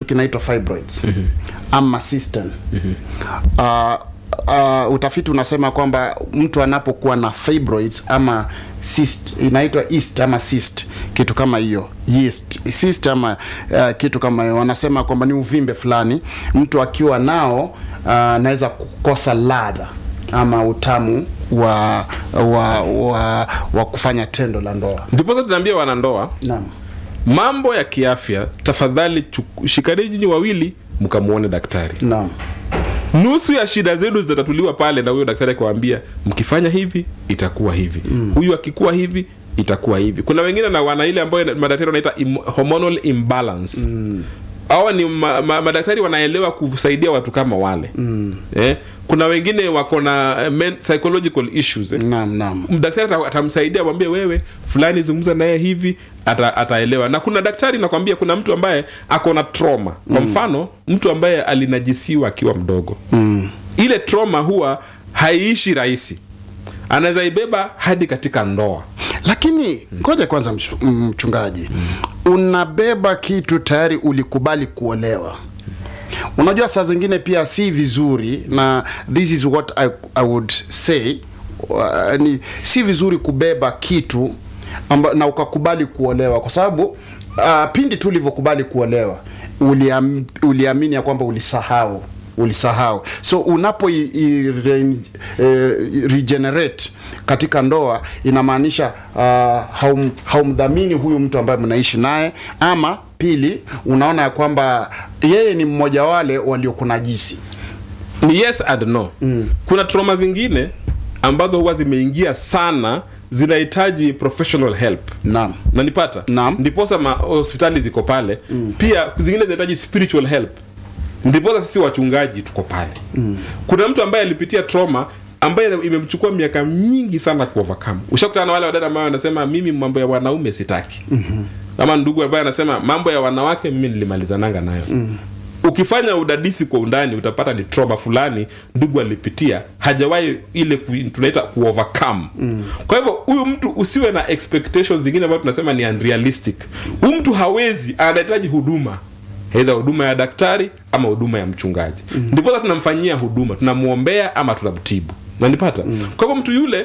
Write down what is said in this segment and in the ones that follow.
kinaitwa fibroids ama cystine uh, uh, utafiti unasema kwamba mtu anapokuwa na fibroids ama cyst inaitwa yeast ama cyst kitu kama hiyo yeast cyst ama uh, kitu kama hiyo wanasema kwamba ni uvimbe fulani mtu akiwa nao uh, anaweza kukosa ladha ama utamu wa wa, wa wa kufanya tendo la ndoa ndiposa tunaambia wanandoa naam mambo ya kiafya tafadhali chuku- shikaneni nyinyi wawili mkamwone daktari naam nusu ya shida zenu zitatatuliwa pale na huyo daktari akiwaambia mkifanya hivi itakuwa hivi huyu akikuwa hivi itakuwa hivi kuna wengine na wana ile ambayo madaktari wanaita im, hormonal imbalance hawa ni ma, ma, madaktari wanaelewa kusaidia watu kama wale mm. eh? kuna wengine wako na eh, men, psychological issues eh? naam naam daktari ata- atamsaidia amwambie wewe fulani zungumza naye hivi ata, ataelewa na kuna daktari nakwambia kuna mtu ambaye ako na trauma kwa mfano mtu ambaye alinajisiwa akiwa mdogo mm. ile trauma huwa haiishi rahisi anaweza ibeba hadi katika ndoa lakini ngoja kwanza mchu- mchungaji unabeba kitu tayari ulikubali kuolewa unajua saa zingine pia si vizuri na this is what i, I would say uh, ni si vizuri kubeba kitu amba, na ukakubali kuolewa kwa sababu uh, pindi tu ulivyokubali kuolewa uliam, uliamini ya kwamba ulisahau ulisahau so unapo i, i, re, eh, regenerate katika ndoa inamaanisha uh, haum, haumdhamini huyu mtu ambaye mnaishi naye ama pili unaona ya kwamba yeye ni mmoja wale waliokunajisi ni yes and no mm. kuna trauma zingine ambazo huwa zimeingia sana zinahitaji professional help naam nanipata Naam. ndiposa ma- hospitali ziko pale mm. pia zingine zinahitaji spiritual help ndiposa sisi wachungaji tuko pale mm. kuna mtu ambaye alipitia trauma ambaye imemchukua miaka mingi sana kuovercome ushakutana na wale wadada ambao wanasema mimi mambo ya wanaume sitaki mm-hmm. ama ndugu ambaye anasema mambo ya wanawake mimi nilimalizananga nayo mm ukifanya udadisi kwa undani utapata ni trauma fulani ndugu alipitia hajawahi ile ku, tunaita kuovercome mm. kwa hivyo huyu mtu usiwe na expectations zingine ambayo tunasema ni unrealistic huyu mtu hawezi anahitaji huduma eidha huduma ya daktari ama huduma ya mchungaji mm. ndiposa tunamfanyia huduma tunamwombea ama tunamtibu nanipata mm. kwa hivyo mtu yule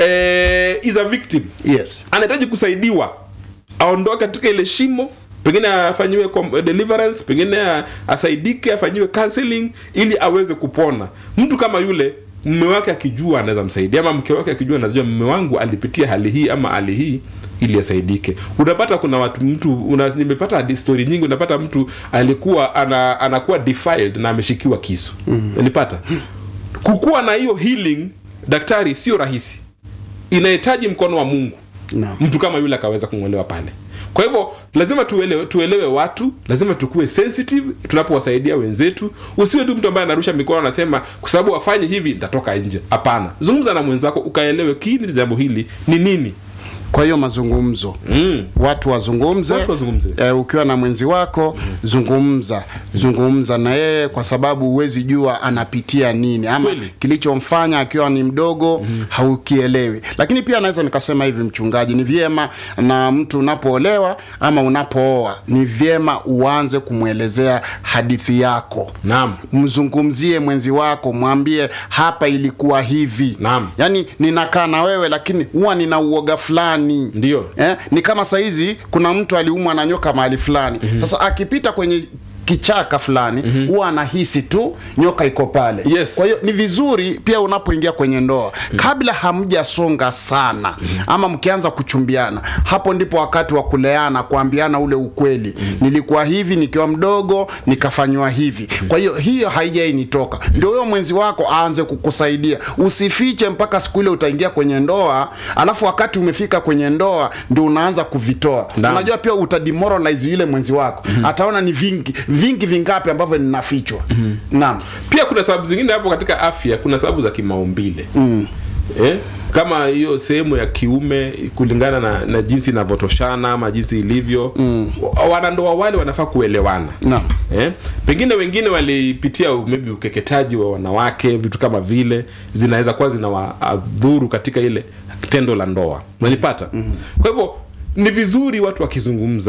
eh, is a victim yes anahitaji kusaidiwa aondoke katika ile shimo pengine afanyiwe com- deliverance pengine a- asaidike afanyiwe counseling ili aweze kupona mtu kama yule mume wake akijua anaweza msaidia ama mke wake akijua anajua mume wangu alipitia hali hii ama hali hii ili asaidike unapata kuna watu mtu una, nimepata hadi story nyingi unapata mtu alikuwa ana, anakuwa defiled na ameshikiwa kisu mm. nilipata kukuwa na hiyo healing daktari sio rahisi inahitaji mkono wa mungu Naam. mtu kama yule akaweza kung'olewa pale kwa hivyo lazima tuelewe, tuelewe watu lazima tukuwe sensitive tunapowasaidia wenzetu usiwe tu mtu ambaye anarusha mikono anasema kwa sababu wafanye hivi nitatoka nje hapana zungumza na mwenzako ukaelewe kiini cha jambo hili ni nini kwa hiyo mazungumzo mm. watu wazungumze, Watu wazungumze. Eh, ukiwa na mwenzi wako zungumza zungumza na yeye kwa sababu huwezi jua anapitia nini ama Kweli. kilichomfanya akiwa ni mdogo haukielewi lakini pia naweza nikasema hivi mchungaji ni vyema na mtu unapoolewa ama unapooa ni vyema uanze kumwelezea hadithi yako naam mzungumzie mwenzi wako mwambie hapa ilikuwa hivi Naam. yaani ninakaa na wewe lakini huwa nina uoga fulani Ndio. eh, ni kama saizi kuna mtu aliumwa na nyoka mahali fulani mm-hmm. sasa akipita kwenye kichaka fulani huwa mm-hmm. anahisi tu nyoka iko pale Yes. kwa hiyo ni vizuri pia unapoingia kwenye ndoa mm-hmm. kabla hamjasonga sana mm-hmm. ama mkianza kuchumbiana hapo ndipo wakati wa kuleana kuambiana ule ukweli mm-hmm. nilikuwa hivi nikiwa mdogo nikafanywa hivi mm-hmm. kwa hiyo hiyo haijainitoka mm-hmm. ndio huyo mwenzi wako aanze kukusaidia usifiche mpaka siku ile utaingia kwenye ndoa alafu wakati umefika kwenye ndoa ndio unaanza kuvitoa Naam. unajua pia utademoralize yule mwenzi wako mm-hmm. ataona ni vingi vingi vingapi ambavyo ninafichwa mm-hmm. naam pia kuna sababu zingine hapo katika afya kuna sababu za kimaumbile mm. eh? kama hiyo sehemu ya kiume kulingana na, na jinsi inavyotoshana ama jinsi ilivyo mm. wanandoa wale wanafaa kuelewana Naam. eh? pengine wengine walipitia maybe ukeketaji wa wanawake vitu kama vile zinaweza kuwa zinawadhuru katika ile tendo la ndoa unanipata mm-hmm. kwa hivyo ni vizuri watu wakizungumza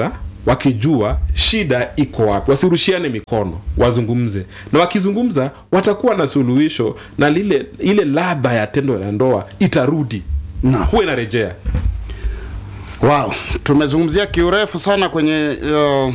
wakijua shida iko wapi wasirushiane mikono wazungumze na wakizungumza watakuwa na suluhisho na lile ile ladha ya tendo la ndoa itarudi Naam. huwa inarejea Wow, tumezungumzia kiurefu sana kwenye uh,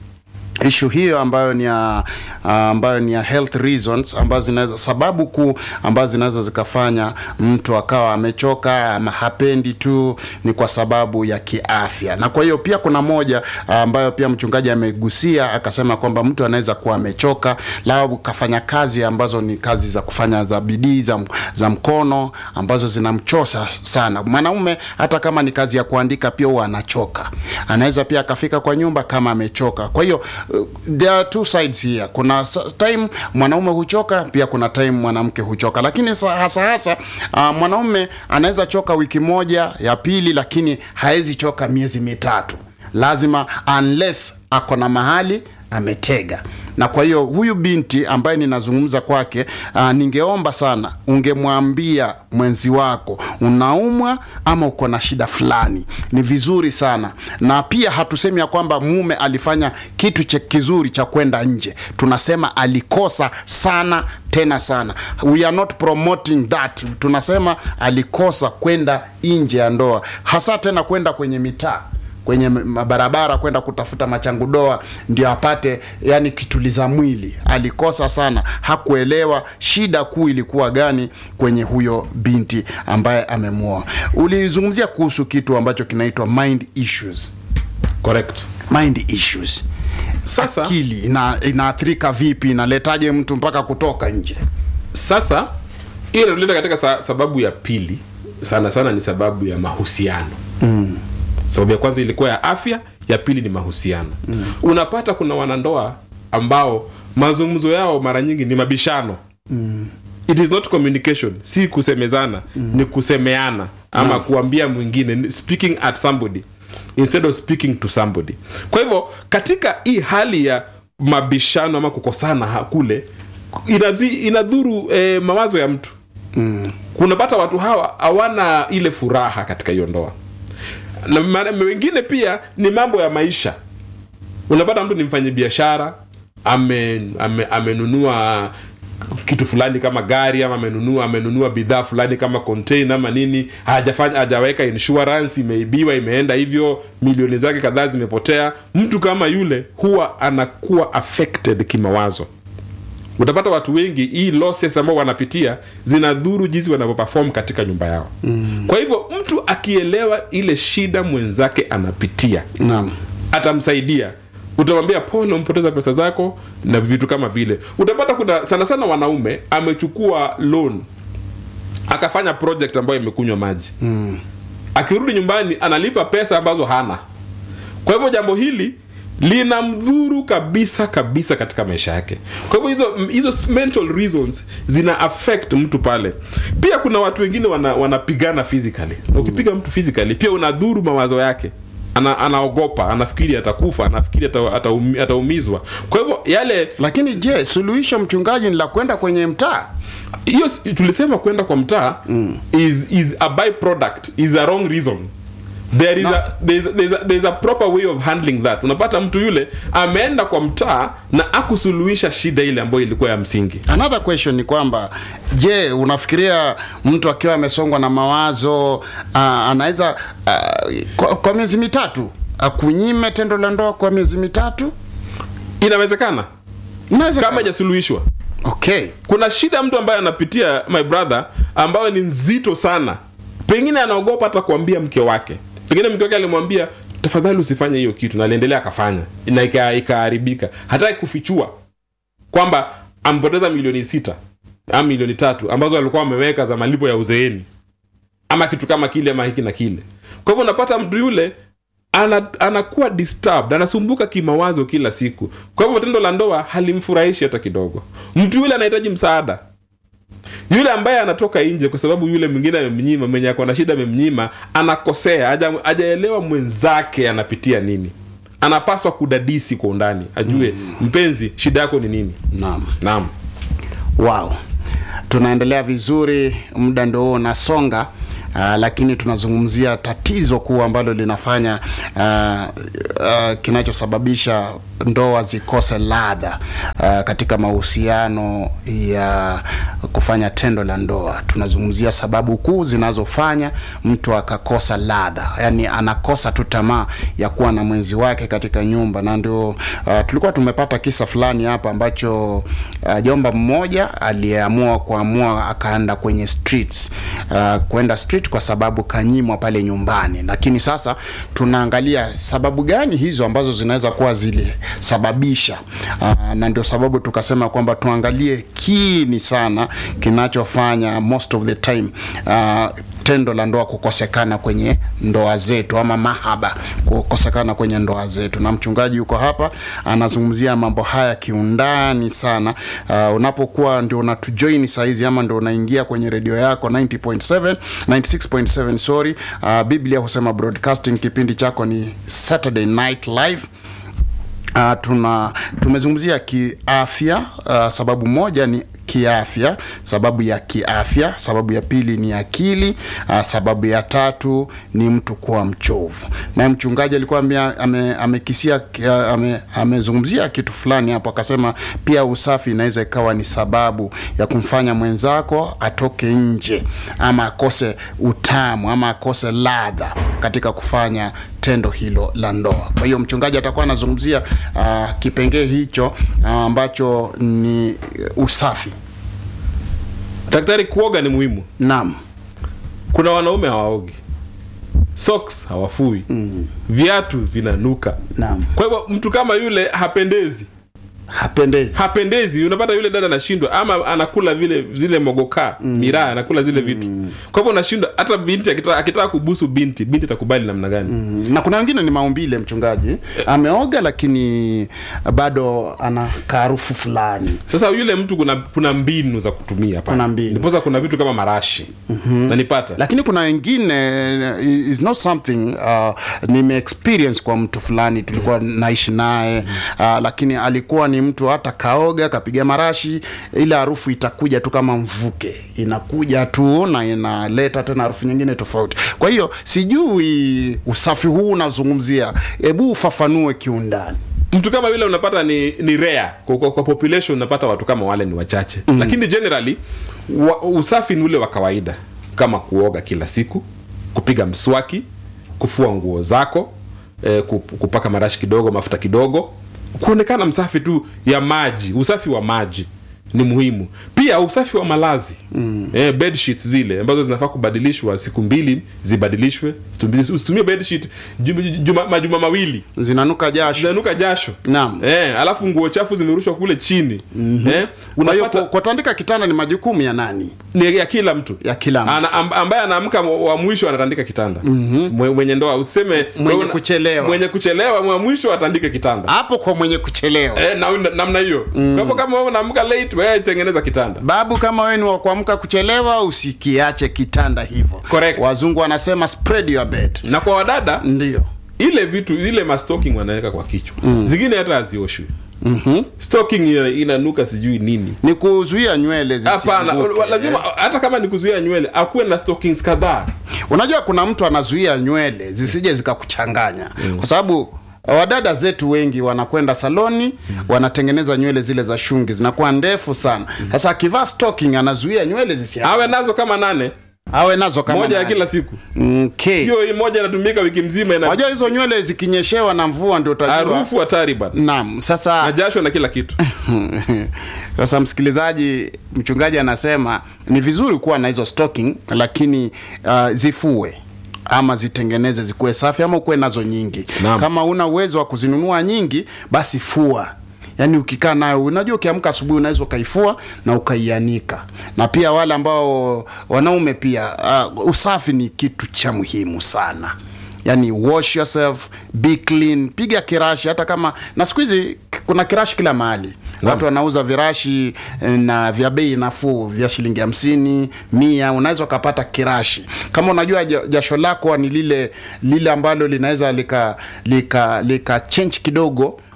ishu hiyo ambayo ni ya uh, ambayo ni ya health reasons ambazo zinaweza sababu kuu ambazo zinaweza zikafanya mtu akawa amechoka ama hapendi tu ni kwa sababu ya kiafya. Na kwa hiyo pia kuna moja uh, ambayo pia mchungaji amegusia akasema kwamba mtu anaweza kuwa amechoka labda kafanya kazi ambazo ni kazi za kufanya za bidii za, za mkono ambazo zinamchosha sana. Mwanaume hata kama ni kazi ya kuandika pia huwa anachoka. Anaweza pia akafika kwa nyumba kama amechoka. Kwa hiyo uh, there are two sides here. Kuna sa- time mwanaume huchoka, pia kuna time mwanamke huchoka, lakini sa- hasa hasa uh, mwanaume anaweza choka wiki moja ya pili, lakini haezi choka miezi mitatu, lazima unless ako na mahali ametega na kwa hiyo huyu binti ambaye ninazungumza kwake, uh, ningeomba sana ungemwambia mwenzi wako unaumwa ama uko na shida fulani, ni vizuri sana. Na pia hatusemi ya kwamba mume alifanya kitu cha kizuri cha kwenda nje, tunasema alikosa sana tena sana. We are not promoting that, tunasema alikosa kwenda nje ya ndoa, hasa tena kwenda kwenye mitaa kwenye mabarabara kwenda kutafuta machangudoa ndio apate yani kituliza mwili. Alikosa sana, hakuelewa shida kuu ilikuwa gani kwenye huyo binti ambaye amemwoa. Ulizungumzia kuhusu kitu ambacho kinaitwa mind issues. correct Mind issues, sasa akili ina, inaathirika vipi? Inaletaje mtu mpaka kutoka nje? sasa hiyo inatuleta katika sa, sababu ya pili sana sana ni sababu ya mahusiano mm. sababu ya kwanza ilikuwa ya afya ya pili ni mahusiano mm. unapata kuna wanandoa ambao mazungumzo yao mara nyingi ni mabishano mm. it is not communication si kusemezana mm. ni kusemeana ama kuambia mwingine ni speaking at somebody instead of speaking to somebody kwa hivyo katika hii hali ya mabishano ama kukosana ha- kule inadhi, inadhuru eh, mawazo ya mtu mm. kunapata watu hawa hawana ile furaha katika hiyo ndoa na ma- wengine pia ni mambo ya maisha unapata mtu ni mfanya biashara ame, ame, amenunua kitu fulani kama gari ama amenunua amenunua bidhaa fulani kama container ama nini hajafanya hajaweka insurance imeibiwa imeenda hivyo milioni zake kadhaa zimepotea mtu kama yule huwa anakuwa affected kimawazo utapata watu wengi hii losses ambao wanapitia zinadhuru jinsi wanavyoperform katika nyumba yao mm. kwa hivyo mtu akielewa ile shida mwenzake anapitia Naam. atamsaidia utamwambia pole umpoteza pesa zako na vitu kama vile utapata kuna sana sana wanaume amechukua loan akafanya project ambayo imekunywa maji mm. akirudi nyumbani analipa pesa ambazo hana kwa hivyo jambo hili linamdhuru kabisa kabisa katika maisha yake kwa hivyo hizo hizo mental reasons zina affect mtu pale pia kuna watu wengine wana, wanapigana physically na ukipiga mtu physically pia unadhuru mawazo yake ana, anaogopa anafikiri atakufa anafikiri ata- ataumi- ataumizwa kwa hivyo yale Lakini je, suluhisho mchungaji ni la kwenda kwenye mtaa? hiyo s- tulisema kwenda kwa mtaa mm. is, is a byproduct is a wrong reason there is, No. a, there is, there is a, there is a proper way of handling that unapata mtu yule ameenda kwa mtaa na akusuluhisha shida ile ambayo ilikuwa ya msingi Another question ni kwamba je, unafikiria mtu akiwa amesongwa na mawazo uh, anaweza uh, kwa, kwa miezi mitatu akunyime tendo la ndoa kwa miezi mitatu? inawezekana Inaweza kama ijasuluhishwa okay. kuna shida mtu ambaye anapitia my brother ambayo ni nzito sana pengine anaogopa hata kuambia mke wake pengine mke wake alimwambia tafadhali usifanye hiyo kitu na aliendelea akafanya na ika- ikaharibika hataki kufichua kwamba amepoteza milioni sita ama milioni tatu ambazo alikuwa ameweka za malipo ya uzeeni ama kitu kama kile ama hiki na kile kwa hivyo unapata mtu yule ana, anakuwa disturbed anasumbuka kimawazo kila siku kwa hivyo tendo la ndoa halimfurahishi hata kidogo mtu yule anahitaji msaada yule ambaye anatoka nje kwa sababu yule mwingine amemnyima mwenye ako na shida amemnyima anakosea haja- hajaelewa mwenzake anapitia nini anapaswa kudadisi kwa undani ajue mm. mpenzi shida yako ni nini Naam. naam Wow, tunaendelea vizuri, muda ndio huo unasonga. uh, lakini tunazungumzia tatizo kuu ambalo linafanya uh, uh, kinachosababisha ndoa zikose ladha uh, katika mahusiano ya kufanya tendo la ndoa. Tunazungumzia sababu kuu zinazofanya mtu akakosa ladha, yani anakosa tu tamaa ya kuwa na mwenzi wake katika nyumba, na ndio uh, tulikuwa tumepata kisa fulani hapa ambacho uh, jomba mmoja aliyeamua kuamua akaenda kwenye streets uh, kwenda street kwa sababu kanyimwa pale nyumbani, lakini sasa tunaangalia sababu gani hizo ambazo zinaweza kuwa zilisababisha uh, na ndio sababu tukasema kwamba tuangalie kini sana kinachofanya most of the time uh, tendo la ndoa kukosekana kwenye ndoa zetu ama mahaba kukosekana kwenye ndoa zetu, na mchungaji yuko hapa anazungumzia mambo haya kiundani sana. Uh, unapokuwa ndio unatujoin saizi ama ndio unaingia kwenye redio yako 90.7 96.7 sorry, uh, Biblia husema broadcasting, kipindi chako ni Saturday Night Live. Uh, tuna tumezungumzia kiafya. Uh, sababu moja ni kiafya, sababu ya kiafya. Sababu ya pili ni akili. Uh, sababu ya tatu ni mtu kuwa mchovu. Na mchungaji alikuwa ame, amekisia ame, amezungumzia kitu fulani hapo, akasema pia usafi inaweza ikawa ni sababu ya kumfanya mwenzako atoke nje ama akose utamu ama akose ladha katika kufanya tendo hilo la ndoa. Kwa hiyo mchungaji atakuwa anazungumzia uh, kipengee hicho uh, ambacho ni usafi. Daktari, kuoga ni muhimu. Naam. Kuna wanaume hawaogi, socks hawafui, mm. viatu vinanuka. Naam. Kwa hivyo mtu kama yule hapendezi, Hapendezi. hapendezi. Unapata yule dada anashindwa, ama anakula vile zile mogoka mm. miraa, anakula zile vitu. Kwa hivyo unashindwa, hata binti akitaka akitaka kubusu binti, binti atakubali namna gani? Mm, na kuna wengine ni maumbile, mchungaji ameoga lakini bado ana harufu fulani. Sasa yule mtu kuna kuna mbinu za kutumia pale. Kuna mbinu. Ndiposa kuna vitu kama marashi mm-hmm. nanipata lakini kuna wengine is not something uh, nime experience kwa mtu fulani tulikuwa naishi naye uh, lakini alikuwa ni mtu hata kaoga kapiga marashi, ile harufu itakuja tu kama mvuke, inakuja tu na inaleta tena harufu nyingine tofauti. Kwa hiyo sijui usafi huu unazungumzia, hebu ufafanue kiundani. mtu kama yule unapata ni ni rare kwa, kwa, kwa population unapata watu kama wale ni wachache mm. lakini generally wa, usafi ni ule wa kawaida kama kuoga kila siku kupiga mswaki kufua nguo zako eh, kup- kupaka marashi kidogo mafuta kidogo kuonekana msafi tu ya maji usafi wa maji ni muhimu pia usafi wa malazi mm. eh, bed sheets zile ambazo zinafaa kubadilishwa siku mbili zibadilishwe Usitumie- usitumie bed sheet juma, juma, majuma mawili Zinanuka jasho. zinanuka jasho Naam. eh, alafu nguo chafu zimerushwa kule chini mm-hmm. eh, Kwa hiyo unapata ku- kutandika kitanda ni majukumu ya nani? ni ya kila mtu Ya kila mtu. Ana, amb, ambaye anaamka wa wa mwisho anatandika kitanda mm-hmm. mwenye ndoa useme Mwenye wewe- kuchelewa. mwenye kuchelewa wa mwisho atandike kitanda Hapo kwa mwenye kuchelewa. eh, na, na, namna hiyo mm. kwa hivyo kama wewe unaamka late wewe tengeneza kitanda Babu, kama wewe ni wa kuamka kuchelewa, usikiache kitanda hivyo. Correct. Wazungu wanasema spread your bed. na kwa wadada Ndio. ile vitu ile mastoking wanaweka kwa kichwa mm. zingine hata hazioshwi Mhm. stocking ina- inanuka sijui nini Ni kuzuia nywele hapana zisianguke. lazima hata kama ni kuzuia nywele akuwe na stockings kadhaa Unajua kuna mtu anazuia nywele zisije zikakuchanganya kwa sababu wadada zetu wengi wanakwenda saloni wanatengeneza nywele zile za shungi zinakuwa ndefu sana. Sasa akivaa stocking anazuia nywele zisianguke. awe nazo kama nane Awe nazo kama moja ya nani. kila siku Okay. sio hii moja inatumika wiki mzima ina Unajua hizo nywele zikinyeshewa na mvua ndio utajua. harufu hatari bana Naam, sasa na jasho na kila kitu Sasa msikilizaji, mchungaji anasema ni vizuri kuwa na hizo stocking, lakini uh, zifue ama zitengeneze zikuwe safi, ama ukuwe nazo nyingi. Naam. Kama una uwezo wa kuzinunua nyingi, basi fua. Yaani ukikaa nayo, unajua ukiamka asubuhi unaweza ukaifua na ukaianika. Na pia wale ambao wanaume pia, uh, usafi ni kitu cha muhimu sana yani wash yourself be clean piga kirashi hata kama na siku hizi k- kuna kirashi kila mahali watu wanauza virashi eh, na vya bei nafuu vya shilingi hamsini mia unaweza ukapata kirashi kama unajua ja- jasho lako ni lile lile ambalo linaweza lika lika lika change kidogo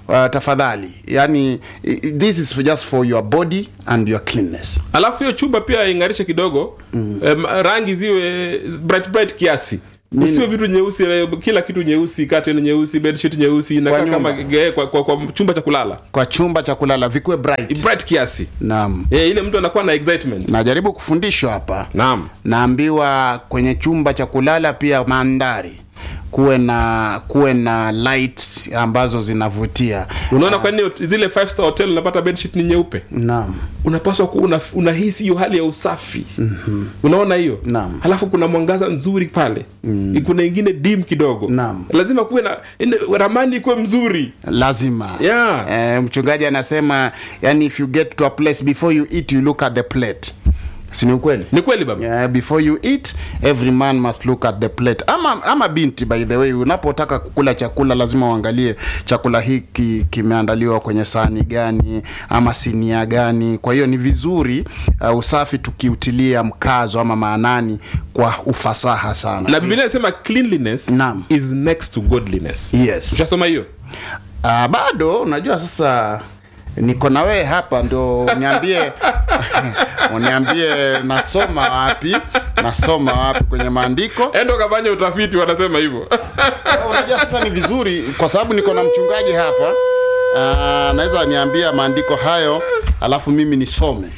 uh, tafadhali yani i- i- this is just for your body and your cleanness alafu hiyo chumba pia ing'arishe kidogo mm. um, rangi ziwe bright bright kiasi usiwe vitu nyeusi eh, kila kitu nyeusi curtain nyeusi bedsheet nyeusi inakaa nyumba. kama eh, kwa, kwa, kwa chumba cha kulala kwa chumba cha kulala vikuwe bright bright kiasi naam eh, ile mtu anakuwa na excitement najaribu kufundishwa hapa naam naambiwa kwenye chumba cha kulala pia mandhari kuwe na kuwe na lights ambazo zinavutia unaona kwa nini zile five star hotel unapata bedsheet ni nyeupe naam unapaswa kuwa una, unahisi hiyo hali ya usafi mm-hmm. unaona hiyo Naam. halafu kuna mwangaza nzuri pale mm. kuna ingine dim kidogo Naam. lazima kuwe na ine- ramani ikuwe mzuri lazima Yeah. eh, mchungaji anasema yani if you get to a place before you eat you look at the plate sini ukweli ni kweli baba Yeah, before you eat every man must look at the plate ama, ama binti by the way unapotaka kukula chakula lazima uangalie chakula hiki kimeandaliwa kwenye sahani gani ama sinia gani kwa hiyo ni vizuri uh, usafi tukiutilia mkazo ama maanani kwa ufasaha sana na biblia inasema cleanliness Naam. is next to godliness yes ushasoma hiyo uh, bado unajua sasa niko na wewe hapa ndo uniambie uniambie nasoma wapi nasoma wapi kwenye maandiko endo kafanya utafiti wanasema hivyo unajua sasa ni vizuri kwa sababu niko na mchungaji hapa uh, naweza niambia maandiko hayo alafu mimi nisome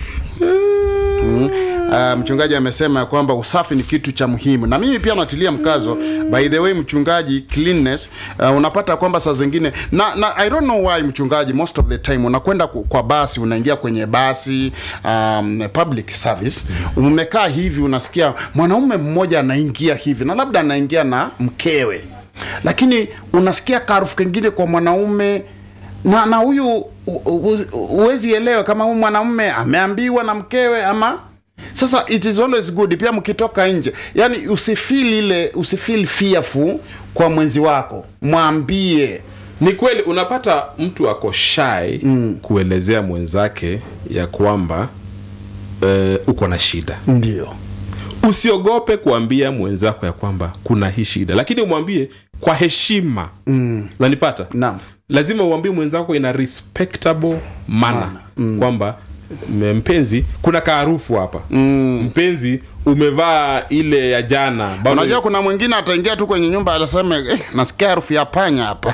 Mm. Uh, mchungaji amesema ya kwamba usafi ni kitu cha muhimu na mimi pia natilia mkazo by the way mchungaji cleanness uh, unapata kwamba saa zingine na, na i don't know why mchungaji most of the time unakwenda ku- kwa basi unaingia kwenye basi um, public service umekaa hivi unasikia mwanaume mmoja anaingia hivi na labda anaingia na mkewe lakini unasikia karufu kengine kwa mwanaume na na huyu u- u- u- huwezi elewa kama huyu mwanaume ameambiwa na mkewe ama sasa it is always good pia mkitoka nje yani usifeel ile usifeel fearful kwa mwenzi wako mwambie ni kweli unapata mtu ako shy mm. kuelezea mwenzake ya kwamba uh, uko na shida ndio usiogope kuambia mwenzako ya kwamba kuna hii shida lakini umwambie kwa heshima mm. nanipata Naam. lazima uambie mwenzako ina respectable manner mm. kwamba "M- mpenzi kuna kaarufu hapa mm. mpenzi umevaa ile ya jana bado- unajua kuna mwingine ataingia tu kwenye nyumba atasema eh, nasikia harufu ya panya hapa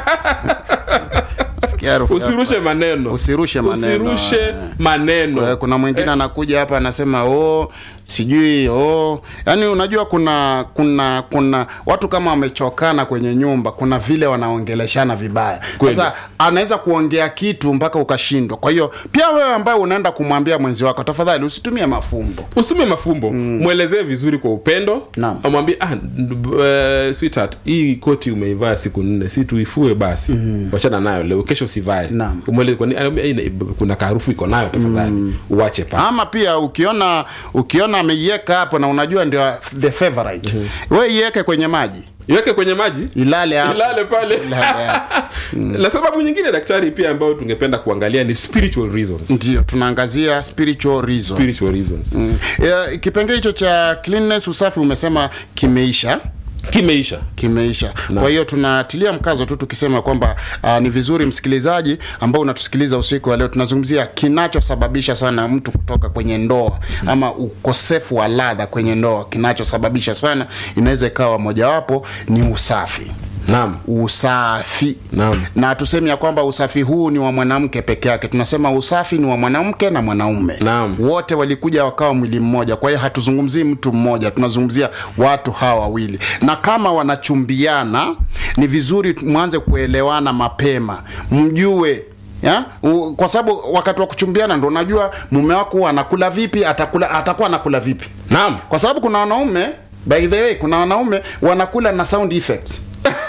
nasikia harufu ya usirushe maneno Usirushe maneno. usirushe maneno Eh, kuna mwingine anakuja hapa anasema oh sijui oh yaani unajua kuna kuna kuna watu kama wamechokana kwenye nyumba kuna vile wanaongeleshana vibaya Kweli. sasa anaweza kuongea kitu mpaka ukashindwa kwa hiyo pia wewe ambaye unaenda kumwambia mwenzi wako tafadhali usitumie mafumbo usitumie mafumbo mwelezee vizuri kwa upendo Naam. amwambie ah, uh, sweetheart hii koti umeivaa siku nne si tuifue basi wachana nayo leo kesho usivae Naam. Umweleze kwa nini- anaambia, "Hii ina- kuna kaharufu iko nayo tafadhali uache pa ama pia ukiona ukiona ameiweka hapo na unajua ndio the favorite we iweke kwenye maji iweke kwenye maji ilale hapo. ilale pale Ilale hapo. na sababu nyingine daktari pia ambayo tungependa kuangalia ni spiritual reasons ndio tunaangazia spiritual reason spiritual reasons Mm. Eh, kipengee hicho cha cleanness usafi umesema kimeisha kimeisha kimeisha kwa hiyo tunatilia mkazo tu tukisema kwamba uh, ni vizuri msikilizaji ambao unatusikiliza usiku wa leo tunazungumzia kinachosababisha sana mtu kutoka kwenye ndoa ama ukosefu wa ladha kwenye ndoa kinachosababisha sana inaweza ikawa mojawapo ni usafi naam usafi Naam. na tuseme ya kwamba usafi huu ni wa mwanamke peke yake tunasema usafi ni wa mwanamke na mwanaume Naam. wote walikuja wakawa mwili mmoja kwa hiyo hatuzungumzii mtu mmoja tunazungumzia watu hawa wawili na kama wanachumbiana ni vizuri mwanze kuelewana mapema mjue ya? U, kwa sababu wakati wa kuchumbiana ndo unajua mume wako anakula vipi atakula atakuwa anakula vipi naam kwa sababu kuna wanaume by the way kuna wanaume wanakula na sound effects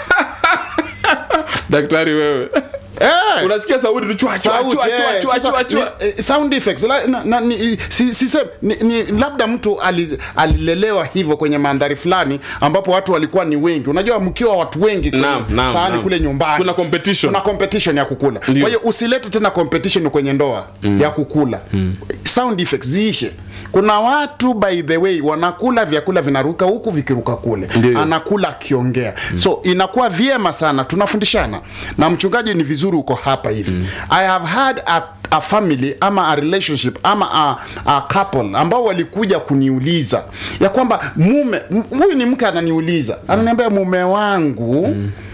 daktari wewe Eh, unasikia sauti tu chwa chwa sauti, chwa eh, chwa sasa chwa chwa ni- eh, sound effects la, na, na, ni, si, si, sem- ni, ni, labda mtu aliz- alilelewa hivyo kwenye mandhari fulani ambapo watu walikuwa ni wengi unajua mkiwa watu wengi kwenye Naam, naam, sahani naam. kule nyumbani Kuna competition. kuna competition ya kukula Ndio. kwa hiyo usilete tena competition kwenye ndoa ya kukula sound effects ziishe kuna watu by the way wanakula vyakula vinaruka huku vikiruka kule Ndiyo. anakula akiongea so inakuwa vyema sana tunafundishana na mchungaji ni vizuri uko hapa hivi i have had a, a family ama a relationship ama a, a couple ambao walikuja kuniuliza ya kwamba mume m- huyu ni mke ananiuliza ananiambia mume wangu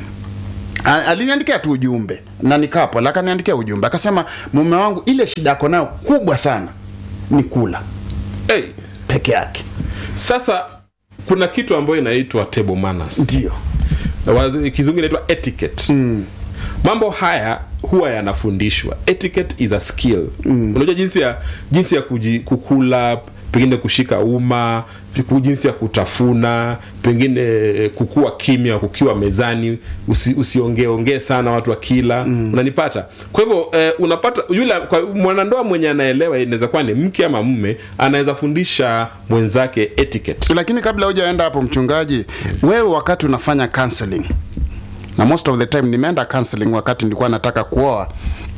A- aliniandikia tu ujumbe na nikapo akaniandikia ujumbe akasema mume wangu ile shida yako nayo kubwa sana ni kula hey, peke yake sasa kuna kitu ambayo inaitwa table manners ndio Wazi- kizungu inaitwa etiquette mambo haya huwa yanafundishwa etiquette is a skill unajua jinsi ya jinsi ya kuji, kukula pengine kushika umma ku- jinsi ya kutafuna pengine eh, kukua kimya kukiwa mezani usi, usiongeeongee sana watu wakila unanipata kwa hivyo eh, unapata yule kwa mwanandoa mwenye anaelewa inaweza kuwa ni mke ama mume anaweza fundisha mwenzake etiquette lakini kabla hujaenda hapo mchungaji wewe wakati unafanya counseling na most of the time nimeenda counseling wakati nilikuwa nataka kuoa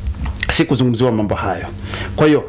si kuzungumziwa mambo hayo kwa hiyo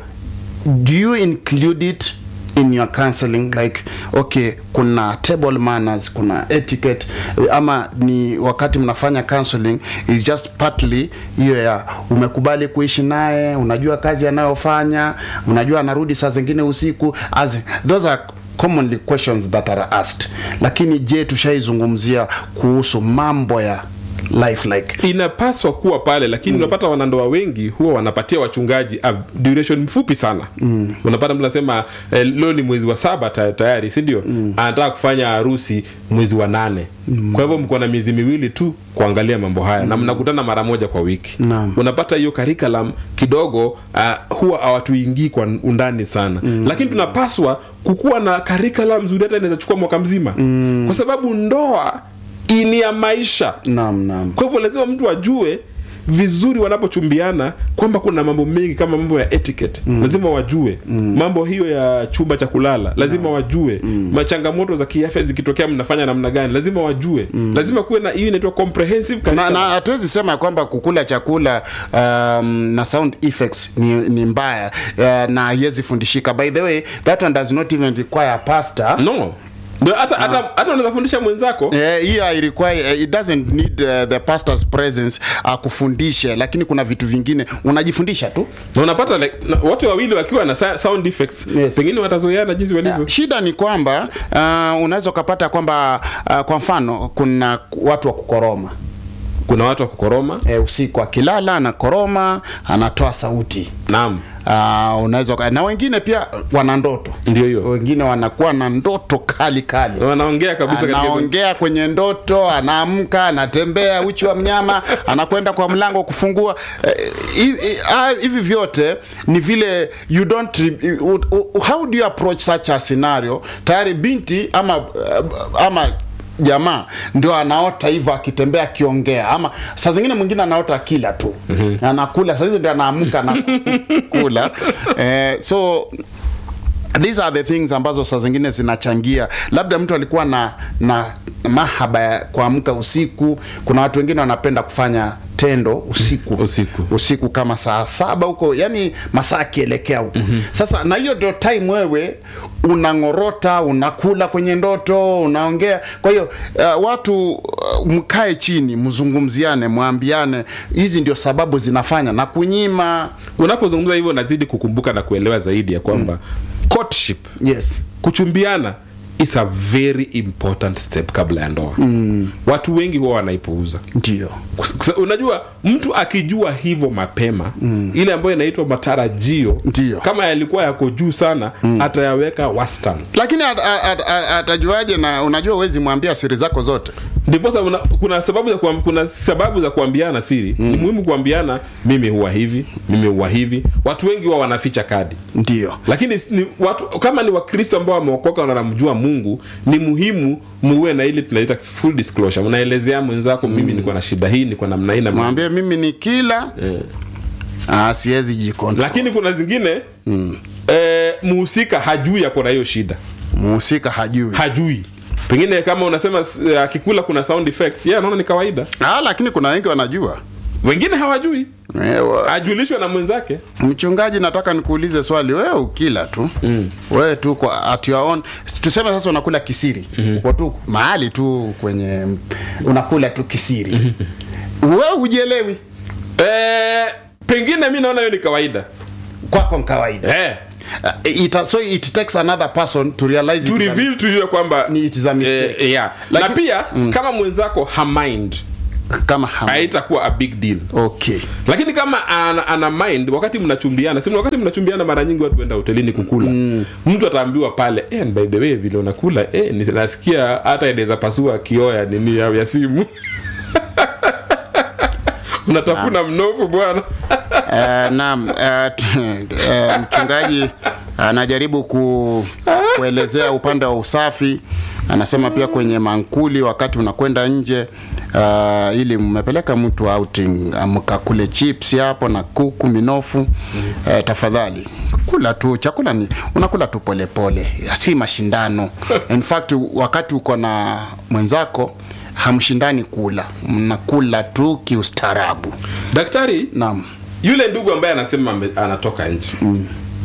do you include it in your counseling like okay kuna table manners kuna etiquette ama ni wakati mnafanya counseling is just partly hiyo ya umekubali kuishi naye unajua kazi anayofanya unajua anarudi saa zingine usiku as those are commonly questions that are asked lakini je tushaizungumzia kuhusu mambo ya life like inapaswa kuwa pale lakini unapata wanandoa wengi huwa wanapatia wachungaji a duration mfupi sana mm. unapata mtu anasema eh, leo ni mwezi wa saba ta- tayari si ndio mm. anataka kufanya harusi mwezi wa nane mm. kwa hivyo mko na miezi miwili tu kuangalia mambo haya mm. na mnakutana mara moja kwa wiki Naam. unapata hiyo curriculum kidogo uh, huwa hawatuingii kwa undani sana mm. lakini tunapaswa kukuwa na curriculum nzuri hata inaweza chukua mwaka mzima mm. kwa sababu ndoa ni ya maisha naam naam kwa hivyo lazima mtu ajue vizuri wanapochumbiana kwamba kuna mambo mengi kama mambo ya etiquette mm. lazima wajue mm. mambo hiyo ya chumba cha kulala lazima no. wajue mm. machangamoto za kiafya zikitokea mnafanya namna gani lazima wajue mm. lazima kuwe na hiyo inaitwa comprehensive na curriculum. na hatuwezi sema ya kwamba kukula chakula um, na sound effects ni, ni mbaya uh, na haiwezi fundishika by the way that one does not even require a pastor no Ndio hata hata hata unaweza fundisha mwenzako Eh, hii uh, require uh, it doesn't need uh, the pastor's presence akufundishe lakini kuna vitu vingine unajifundisha tu na unapata like, na, wote wawili wakiwa na sa- sound effects Yes. pengine watazoeana jinsi walivyo shida ni kwamba uh, unaweza ukapata kwamba uh, kwa mfano kuna watu wa kukoroma kuna watu wa kukoroma e, usiku akilala anakoroma anatoa sauti naam uh, unaweza uka- na wengine pia wana ndoto ndio hiyo wengine wanakuwa na ndoto kali kali wanaongea kabisa katika hizo- anaongea kwenye ndoto anaamka anatembea uchi wa mnyama anakwenda kwa mlango kufungua Eh, hi- hi- ah, hivi vyote ni vile you don't re- u- u- how do you approach such a scenario tayari binti ama eh, ama jamaa ndio anaota hivyo akitembea akiongea ama saa zingine mwingine anaota akila tu mm-hmm. anakula saa hizo ndio anaamka na kula eh, so these are the things ambazo saa zingine zinachangia labda mtu alikuwa na na mahaba ya kuamka usiku kuna watu wengine wanapenda kufanya tendo usiku Usiku. usiku kama saa saba huko yani masaa akielekea huko mm-hmm. sasa na hiyo ndio time wewe unang'orota unakula kwenye ndoto unaongea kwa hiyo uh, watu uh, mkae chini mzungumziane mwambiane hizi ndio sababu zinafanya na kunyima unapozungumza hivyo nazidi kukumbuka na kuelewa zaidi ya kwamba courtship yes kuchumbiana is a very important step kabla ya ndoa mm. watu wengi huwa wanaipuuza ndio Kus- kus- unajua mtu akijua hivyo mapema mm. ile ambayo inaitwa matarajio Ndio. kama yalikuwa yako juu sana mm. atayaweka wastani lakini at- at- at- atajuaje na unajua huwezi mwambia siri zako zote ndiposa una, kuna sababu za kuam, kuna sababu za kuambiana siri mm. ni muhimu kuambiana mimi huwa hivi mimi huwa hivi watu wengi huwa wanaficha kadi ndio lakini s- ni watu kama ni wakristo ambao wameokoka na wanamjua mungu ni muhimu muwe na ile tunaita full disclosure mnaelezea mwenzako mimi niko na shida hii niko namna hii na mwambie mimi ni kila Eh. ah, siwezi jikontrol lakini kuna zingine mm. eh, muhusika hajui ako na hiyo shida muhusika hajui hajui pengine kama unasema s- eh, akikula kuna sound effects yeah, anaona ni kawaida ah, lakini kuna wengi wanajua wengine hawajui Ewa. ajulishwe na mwenzake mchungaji nataka nikuulize swali wewe ukila tu mm. wewe tu kwa at your own tuseme sasa unakula kisiri mm-hmm. uko tu mahali tu kwenye unakula tu kisiri mm-hmm. wewe hujielewi e, pengine mi naona hiyo ni kawaida kwako ni kawaida eh, uh, it, so it takes another person to realize to it is a reveal to you kwamba Ni it is a mistake. eh, yeah. Like- na pia kama mwenzako hamind mistake. kama ham- haitakuwa a big deal okay lakini kama ana, ana mind wakati mnachumbiana si wakati mnachumbiana mara nyingi watu wenda hotelini kukula mm. mtu ataambiwa pale eh, by the way vile unakula eh, ni- nasikia hata inaweza pasua kioo ya nini ya, ya simu unatafuna mnofu bwana uh, naam uh, t- uh, mchungaji anajaribu ku, kuelezea upande wa usafi anasema pia kwenye mankuli wakati unakwenda nje uh, ili mmepeleka mtu outing mkakule chips hapo na kuku minofu uh, tafadhali kula tu chakula ni unakula tu polepole si mashindano in fact wakati uko na mwenzako hamshindani kula mnakula tu kiustaarabu daktari naam yule ndugu ambaye anasema ame- anatoka nchi mm.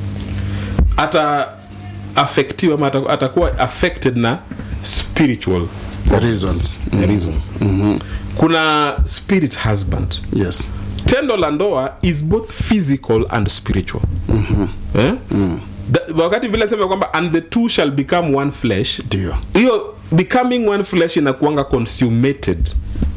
ata affectiwa ama ata- atakuwa affected na spiritual reasons reasons mm-hmm. kuna spirit husband yes tendo la ndoa is both physical and spiritual mm-hmm. eh? mm. The, wakati vile sema kwamba and the two shall become one flesh Ndio. hiyo becoming one flesh inakuanga consummated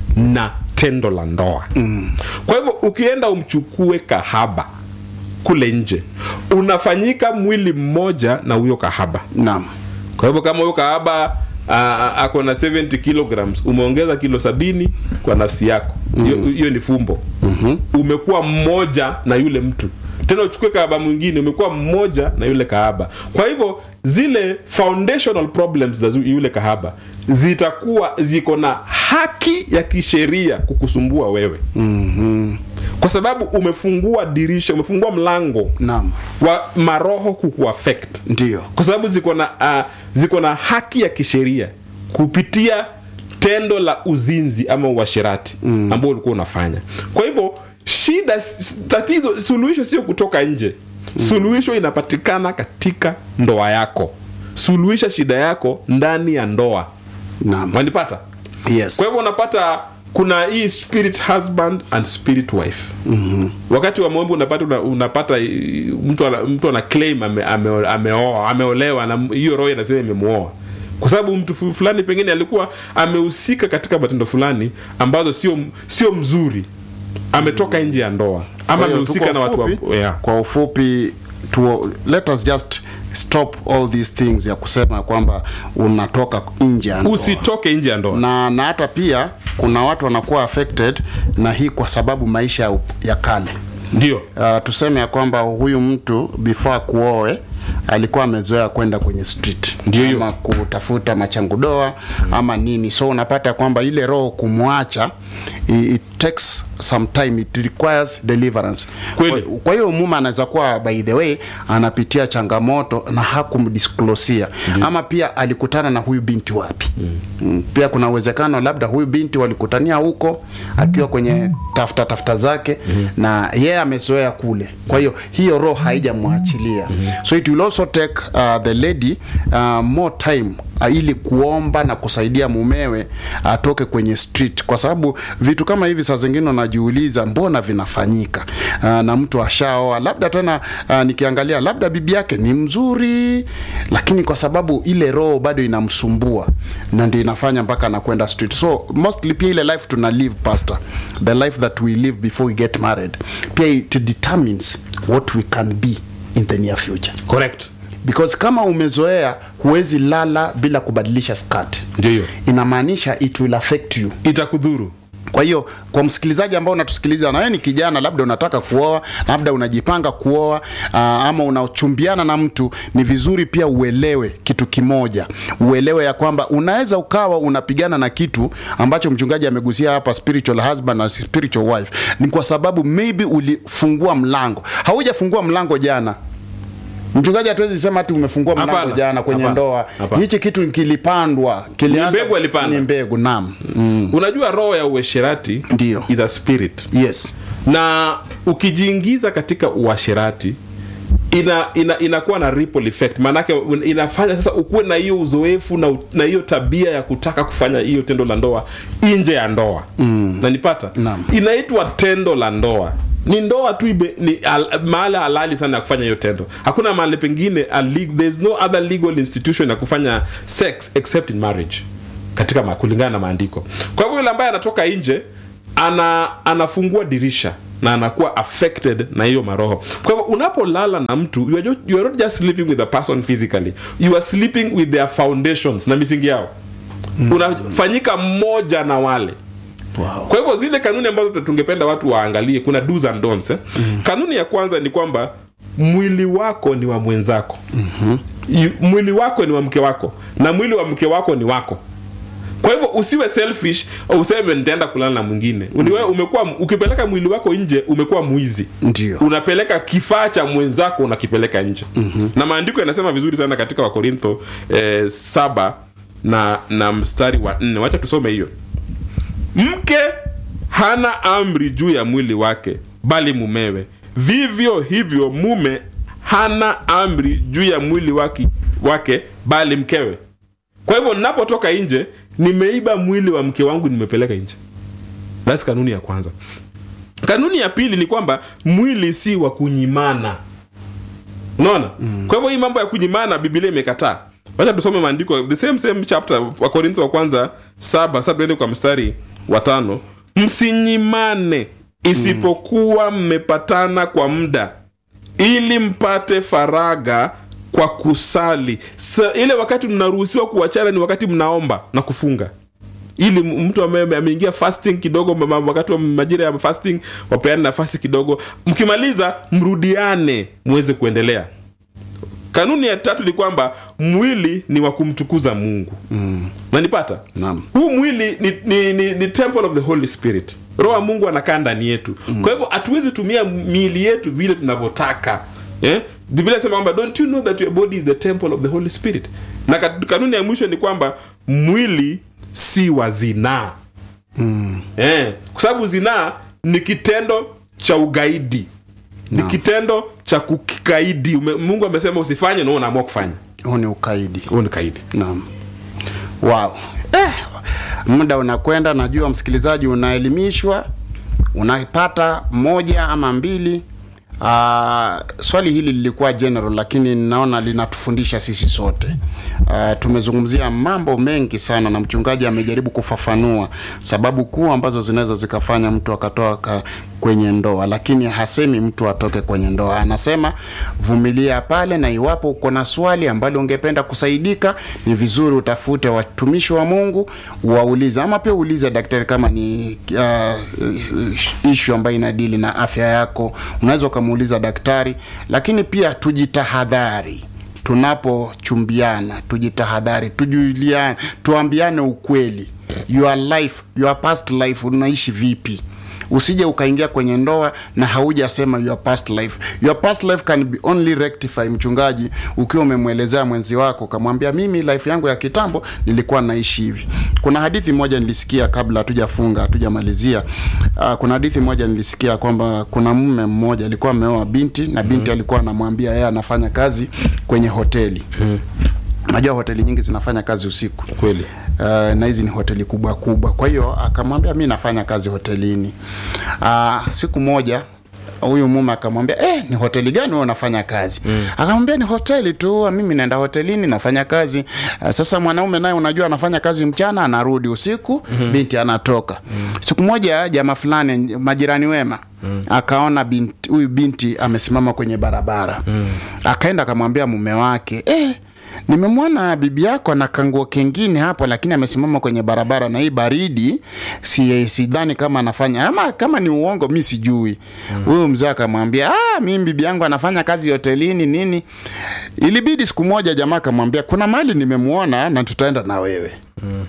na tendo la ndoa mm. kwa hivyo ukienda umchukue kahaba kule nje unafanyika mwili mmoja na huyo kahaba naam kwa hivyo kama huyo kahaba ah, ako na 70 kilograms umeongeza kilo sabini kwa nafsi yako hiyo hiyo ni fumbo mm-hmm. umekuwa mmoja na yule mtu tena uchukue kahaba mwingine umekuwa mmoja na yule kahaba kwa hivyo zile foundational problems za zu- yule kahaba zitakuwa ziko na haki ya kisheria kukusumbua wewe mm-hmm. kwa sababu umefungua dirisha umefungua mlango naam wa maroho kukuaffect ndio kwa sababu ziko na uh, ziko na haki ya kisheria kupitia tendo la uzinzi ama uasherati mm. ambao ulikuwa unafanya kwa hivyo shida s- tatizo suluhisho sio kutoka nje mm. suluhisho inapatikana katika ndoa yako suluhisha shida yako ndani ya ndoa naam wanipata yes kwa hivyo unapata kuna hii spirit husband and spirit wife mm-hmm. wakati wa maombi unapata una, unapata eh, mtu ana, mtu ana claim ame, ame, ameoa ameolewa na hiyo roho inasema imemuoa kwa sababu mtu fu- fulani pengine alikuwa amehusika katika matendo fulani ambazo sio sio mzuri ametoka nje ya ndoa ama Kwa hiyo tu amehusika kwa na watu ufupi- wa, yeah. kwa ufupi tu, let us just stop all these things ya kusema kwamba unatoka nje ya ndoa. usitoke nje ya ndoa na na hata pia kuna watu wanakuwa affected na hii kwa sababu maisha ya, up- ya kale ndio uh, tuseme ya kwamba huyu mtu before akuoe alikuwa amezoea kwenda kwenye street Ndio hiyo. ama kutafuta machangudoa ama nini so unapata kwamba ile roho kumwacha i- it takes some time it requires deliverance Kweli. Kwa- kwa hiyo muma anaweza kuwa by the way anapitia changamoto na hakumdisklosia ama pia alikutana na huyu binti wapi mm. pia kuna uwezekano labda huyu binti walikutania huko akiwa kwenye tafuta tafuta zake mm. na yeye amezoea kule kwa hiyo hiyo roho haijamwachilia mm. so it will also take uh, the lady uh, more time uh, ili kuomba na kusaidia mumewe atoke kwenye street kwa sababu vitu kama hivi saa zingine unajiuliza mbona vinafanyika uh, na mtu ashaoa labda tena uh, nikiangalia labda bibi yake ni mzuri lakini kwa sababu ile roho bado inamsumbua na ndio inafanya mpaka anakwenda street so mostly pia ile life tuna live pastor the life that we live before we get married pia it determines what we can be in the near future correct because kama umezoea huwezi lala bila kubadilisha skirt ndio hiyo inamaanisha it will affect you itakudhuru kwa hiyo kwa msikilizaji ambao unatusikiliza na wewe ni kijana labda unataka kuoa labda unajipanga kuoa uh, ama unachumbiana na mtu ni vizuri pia uelewe kitu kimoja uelewe ya kwamba unaweza ukawa unapigana na kitu ambacho mchungaji amegusia hapa spiritual husband na spiritual wife ni kwa sababu maybe ulifungua mlango haujafungua mlango jana mchungaji hatuwezi sema ati umefungua mlango Hapana, jana kwenye hapana, ndoa hapana. hichi kitu kilipandwa kilianza mbegu alipanda. ni mbegu naam mm. unajua roho ya uasherati Ndio. is a spirit yes na ukijiingiza katika uasherati ina ina inakuwa na ripple effect maanake un- inafanya sasa ukuwe na hiyo uzoefu na, u- na hiyo tabia ya kutaka kufanya hiyo tendo la ndoa nje ya ndoa mm. nanipata Naam. inaitwa tendo la ndoa ni ndoa tu ibe, ni al, mahali halali sana ya kufanya hiyo tendo hakuna mahali pengine a leg- there's no other legal institution ya kufanya sex except in marriage katika ma, kulingana na maandiko kwa hivyo yule ambaye anatoka nje ana anafungua dirisha na anakuwa affected na hiyo maroho kwa hivyo unapolala na mtu you are, just, you are not just sleeping with a person physically you are sleeping with their foundations na misingi yao mm. unafanyika mmoja na wale wow. kwa hivyo zile kanuni ambazo tungependa watu waangalie kuna do's and don'ts eh? mm. kanuni ya kwanza ni kwamba mwili wako ni wa mwenzako mm-hmm. mwili wako ni wa mke wako na mwili wa mke wako ni wako kwa hivyo usiwe selfish au useme nitaenda kulala na mwingine Uniwe, umekuwa ukipeleka mwili wako nje umekuwa mwizi Ndio. unapeleka kifaa cha mwenzako unakipeleka nje mm-hmm. na maandiko yanasema vizuri sana katika wakorintho eh, saba na na mstari wa nne wacha tusome hiyo mke hana amri juu ya mwili wake bali mumewe vivyo hivyo mume hana amri juu ya mwili wake, wake bali mkewe kwa hivyo ninapotoka nje nimeiba mwili wa mke wangu nimepeleka nje thats kanuni ya kwanza kanuni ya pili ni kwamba mwili si wa kunyimana unaona mm. kwa hivyo hii mambo ya kunyimana bibilia imekataa wacha tusome maandiko the same same chapter wa korintho wa kwanza saba sasa tuende kwa mstari wa tano msinyimane isipokuwa mmepatana kwa muda ili mpate faraga kwa kusali Sa, ile wakati mnaruhusiwa kuachana ni wakati mnaomba na kufunga ili m- mtu ambaye ameingia fasting kidogo ma- ma- wakati wa majira ya fasting wapeane nafasi kidogo mkimaliza mrudiane muweze kuendelea kanuni ya tatu ni kwamba mwili ni wa kumtukuza mungu mm. nanipata Naam. huu mwili ni, ni, ni, ni temple of the holy spirit roho wa mungu anakaa ndani yetu mm. kwa hivyo hatuwezi tumia miili yetu vile tunavyotaka eh? biblia inasema kwamba don't you know that your body is the temple of the holy spirit na kat- kanuni ya mwisho ni kwamba mwili si wa zinaa mm. eh? kwa sababu zinaa ni kitendo cha ugaidi ni kitendo cha kukikaidi Ume, mungu amesema usifanye na wewe unaamua kufanya huu ni ukaidi huo ni kaidi naam wow eh, muda unakwenda najua msikilizaji unaelimishwa unapata moja ama mbili Uh, swali hili lilikuwa general lakini naona linatufundisha sisi sote uh, tumezungumzia mambo mengi sana na mchungaji amejaribu kufafanua sababu kuu ambazo zinaweza zikafanya mtu akatoka kwenye ndoa lakini hasemi mtu atoke kwenye ndoa anasema vumilia pale na iwapo uko na swali ambalo ungependa kusaidika ni vizuri utafute watumishi wa mungu waulize ama pia uulize daktari kama ni uh, ishu ambayo inadili na afya yako unaweza ukamuuliza daktari lakini pia tujitahadhari tunapochumbiana tujitahadhari tujuliane tuambiane ukweli your life your past life unaishi vipi usije ukaingia kwenye ndoa na haujasema your past life your past life can be only rectify mchungaji ukiwa umemwelezea mwenzi wako ukamwambia mimi life yangu ya kitambo nilikuwa naishi hivi kuna hadithi moja nilisikia kabla hatujafunga hatujamalizia uh, kuna hadithi moja nilisikia kwamba kuna mume mmoja alikuwa ameoa binti na binti mm-hmm. alikuwa anamwambia yeye anafanya kazi kwenye hoteli mm-hmm. najua hoteli nyingi zinafanya kazi usiku kweli uh, na hizi ni hoteli kubwa kubwa kwa hiyo akamwambia mi nafanya kazi hotelini uh, siku moja huyu mume akamwambia eh, ni hoteli gani wewe unafanya kazi mm. akamwambia ni hoteli tu mimi naenda hotelini nafanya kazi uh, sasa mwanaume naye unajua anafanya kazi mchana anarudi usiku mm-hmm. binti anatoka mm. siku moja jamaa fulani majirani wema Mm. akaona binti huyu binti amesimama kwenye barabara mm. akaenda akamwambia mume wake eh, nimemwona bibi yako na kanguo kengine hapo lakini amesimama kwenye barabara na hii baridi si sidhani kama anafanya ama kama ni uongo mi sijui huyu mm. mzee akamwambia ah, mimi bibi yangu anafanya kazi hotelini nini ilibidi siku moja jamaa akamwambia kuna mahali nimemwona na tutaenda na wewe mm.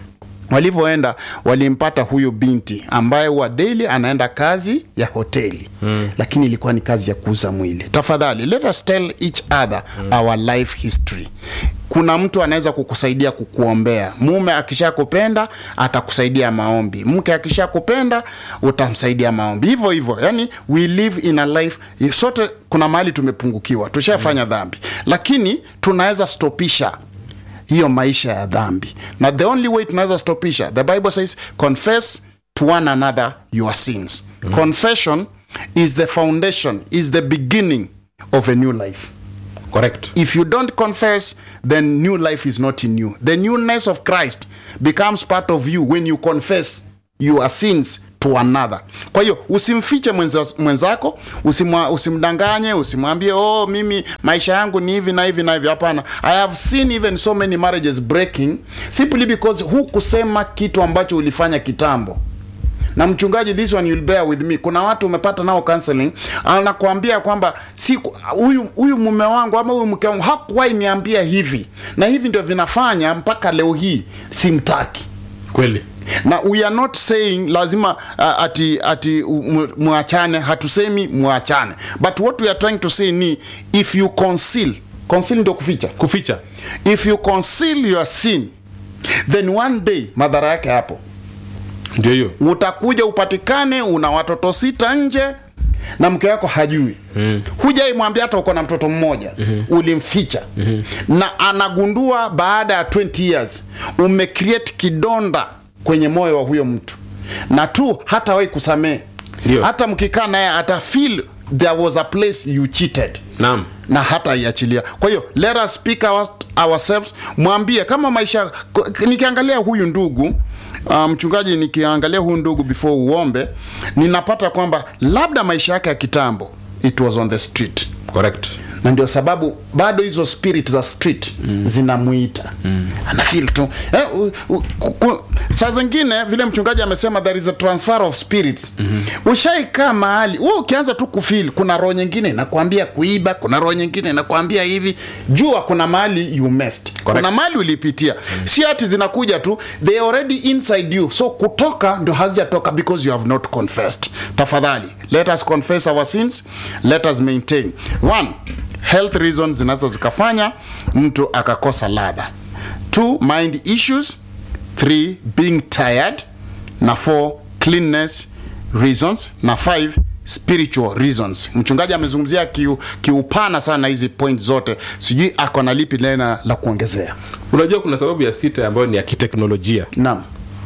walivyoenda walimpata huyu binti ambaye wa daily anaenda kazi ya hoteli mm. lakini ilikuwa ni kazi ya kuuza mwili tafadhali let us tell each other mm. our life history kuna mtu anaweza kukusaidia kukuombea mume akishakupenda atakusaidia maombi mke akishakupenda utamsaidia maombi hivyo hivyo yani we live in a life sote kuna mahali tumepungukiwa tushafanya mm. dhambi lakini tunaweza stopisha hiyo maisha ya dhambi na the only way tunaweza stopisha the bible says confess to one another your sins mm. confession is the foundation is the beginning of a new life correct if you don't confess then new life is not in you the newness of christ becomes part of you when you confess your sins to another kwa hiyo usimfiche mwenza, mwenzako usimwa, usimdanganye usimwambie oh mimi maisha yangu ni hivi na hivi na hivi hapana i have seen even so many marriages breaking simply because hukusema kitu ambacho ulifanya kitambo na mchungaji this one you'll bear with me kuna watu umepata nao counseling anakuambia kwamba si huyu huyu mume wangu ama huyu mke wangu hakuwahi niambia hivi na hivi ndio vinafanya mpaka leo hii simtaki kweli na we are not saying lazima uh, ati ati mwachane hatusemi mwachane but what we are trying to say ni if you conceal conceal ndio kuficha kuficha if you conceal your sin then one day madhara yake hapo ndio hiyo utakuja upatikane una watoto sita nje na mke wako hajui mm. hujaimwambia hata uko na mtoto mmoja mm-hmm. ulimficha mm-hmm. na anagundua baada ya 20 years umecreate kidonda kwenye moyo wa huyo mtu na tu hatawahi kusamehe Ndio. hata mkikaa naye ata feel there was a place you cheated naam na hata iachilia kwa hiyo let us speak our, ourselves mwambie kama maisha nikiangalia huyu ndugu uh, mchungaji nikiangalia huyu ndugu before uombe ninapata kwamba labda maisha yake ya kitambo it was on the street correct na ndio sababu bado hizo spirit za street mm. zinamuita mm. anafil tu eh, u, u, ku, ku, saa zingine vile mchungaji amesema there is a transfer of spirits mm-hmm. ushaikaa mahali wewe ukianza tu kufil kuna roho nyingine inakwambia kuiba kuna roho nyingine inakwambia hivi jua kuna mahali you messed Correct. kuna mahali ulipitia mm. si ati zinakuja tu they already inside you so kutoka ndio hazijatoka because you have not confessed tafadhali let us confess our sins let us maintain one health reasons zinaweza zikafanya mtu akakosa ladha two mind issues three being tired na four cleanness reasons na five spiritual reasons mchungaji amezungumzia kiu- kiupana sana hizi point zote sijui ako na lipi tena la kuongezea unajua kuna sababu ya sita ambayo ni ya kiteknolojia naam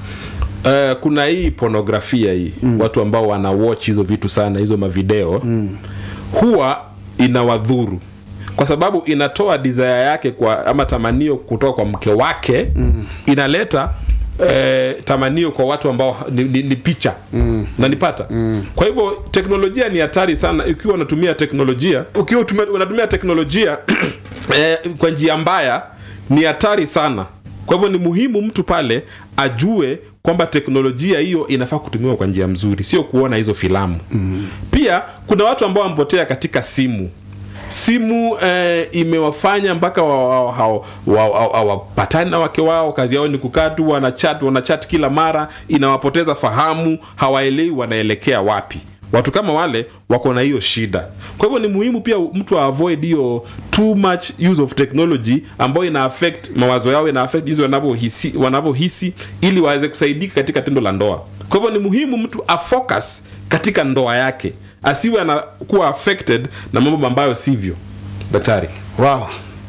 uh, kuna hii pornografia hii mm. watu ambao wana watch hizo vitu sana hizo mavideo mm. huwa inawadhuru kwa sababu inatoa desire yake kwa ama tamanio kutoka kwa mke wake mm. inaleta Eh, tamanio kwa watu ambao ni, ni, ni picha mm. nanipata mm. kwa hivyo teknolojia ni hatari sana ikiwa unatumia teknolojia ukiwa utumia, unatumia teknolojia eh, kwa njia mbaya ni hatari sana kwa hivyo ni muhimu mtu pale ajue kwamba teknolojia hiyo inafaa kutumiwa kwa njia mzuri sio kuona hizo filamu mm. pia kuna watu ambao wamepotea katika simu simu eh, imewafanya mpaka hawapatani wa, wa, wa, wa, wa, na wake wao kazi yao ni kukaa tu wanachat wanachat kila mara inawapoteza fahamu hawaelewi wanaelekea wapi watu kama wale wako na hiyo shida kwa hivyo ni muhimu pia mtu avoid hiyo too much use of technology ambayo ina affect mawazo yao ina affect jinsi wanavyohisi wanavyohisi ili waweze kusaidika katika tendo la ndoa kwa hivyo ni muhimu mtu afocus katika ndoa yake asiwe anakuwa affected na mambo ambayo sivyo daktari wow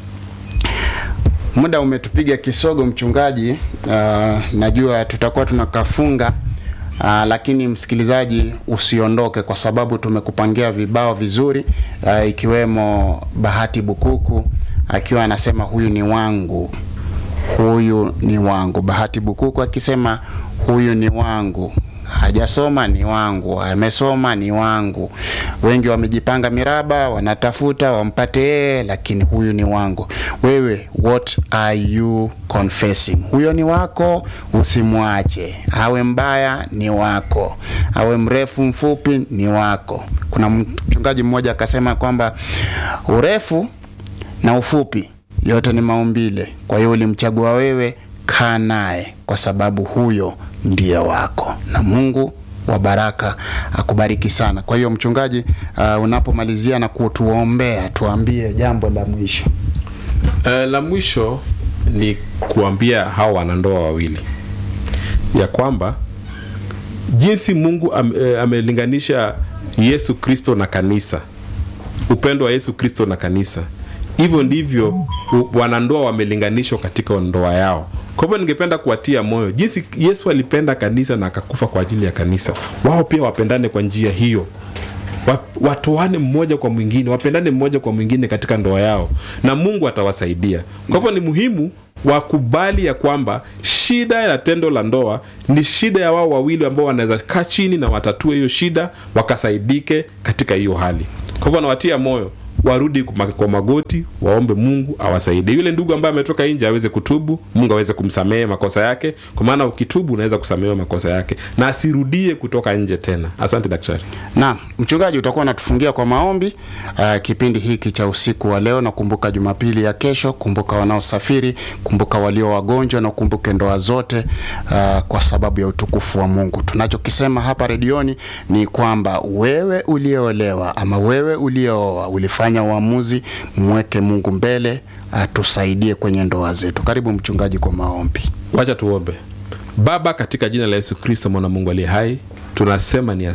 muda umetupiga kisogo mchungaji uh, najua tutakuwa tunakafunga uh, lakini msikilizaji usiondoke kwa sababu tumekupangia vibao vizuri uh, ikiwemo bahati bukuku akiwa anasema huyu ni wangu huyu ni wangu bahati bukuku akisema huyu ni wangu hajasoma ni wangu amesoma ni wangu wengi wamejipanga miraba wanatafuta wampate yeye lakini huyu ni wangu wewe what are you confessing huyo ni wako usimwache awe mbaya ni wako awe mrefu mfupi ni wako kuna mchungaji mmoja akasema kwamba urefu na ufupi yote ni maumbile kwa hiyo ulimchagua wewe kaa naye kwa sababu huyo ndiye wako na mungu wa baraka akubariki sana kwa hiyo mchungaji uh, unapomalizia na kutuombea tuambie jambo la mwisho Uh, la mwisho ni kuambia hawa wanandoa wawili ya kwamba jinsi Mungu am, eh, amelinganisha Yesu Kristo na kanisa, upendo wa Yesu Kristo na kanisa, hivyo ndivyo u- wanandoa wamelinganishwa katika ndoa yao. Kwa hivyo ningependa kuwatia moyo jinsi Yesu alipenda kanisa na akakufa kwa ajili ya kanisa, wao pia wapendane kwa njia hiyo Wa- watoane mmoja kwa mwingine wapendane mmoja kwa mwingine katika ndoa yao na mungu atawasaidia kwa hivyo ni muhimu wakubali ya kwamba shida ya tendo la ndoa ni shida ya wao wawili ambao wanaweza kaa chini na watatue hiyo shida wakasaidike katika hiyo hali kwa hivyo nawatia moyo warudi kuma- kwa magoti waombe mungu awasaidie yule ndugu ambaye ametoka nje aweze kutubu mungu aweze kumsamehe makosa yake kwa maana ukitubu unaweza kusamehewa makosa yake na asirudie kutoka nje tena asante daktari Naam, mchungaji utakuwa unatufungia kwa maombi uh, kipindi hiki cha usiku wa leo. Nakumbuka Jumapili ya kesho, kumbuka wanaosafiri, kumbuka walio wagonjwa na ukumbuke ndoa zote uh, kwa sababu ya utukufu wa Mungu. Tunachokisema hapa redioni ni kwamba wewe uliolewa ama wewe uliooa ulifanya uamuzi, mweke Mungu mbele, atusaidie kwenye ndoa zetu. Karibu mchungaji kwa maombi. wacha tuombe baba katika jina la yesu kristo mwana mungu aliye hai tunasema ni